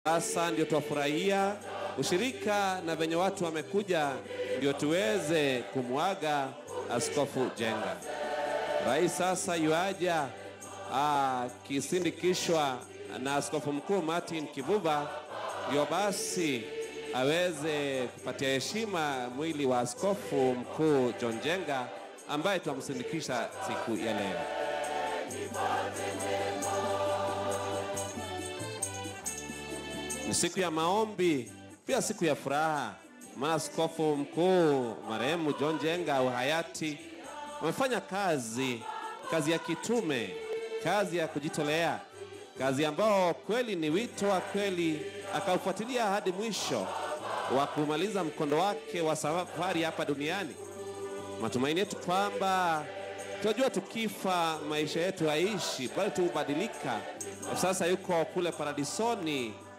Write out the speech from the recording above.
Sasa ndio tuwafurahia ushirika na venye watu wamekuja, ndio tuweze kumwaga Askofu Jenga. Rais sasa yuaja akisindikishwa na Askofu Mkuu Martin Kivuva, ndio basi aweze kupatia heshima mwili wa Askofu Mkuu John Jenga ambaye tunamsindikisha siku ya leo. Ni siku ya maombi, pia siku ya furaha, maana askofu mkuu marehemu John Jenga au hayati amefanya kazi, kazi ya kitume, kazi ya kujitolea, kazi ambao kweli ni wito wa kweli, akaufuatilia hadi mwisho wa kumaliza mkondo wake wa safari hapa duniani. Matumaini yetu kwamba tunajua tukifa maisha yetu haishi, bali tubadilika. Sasa yuko kule paradisoni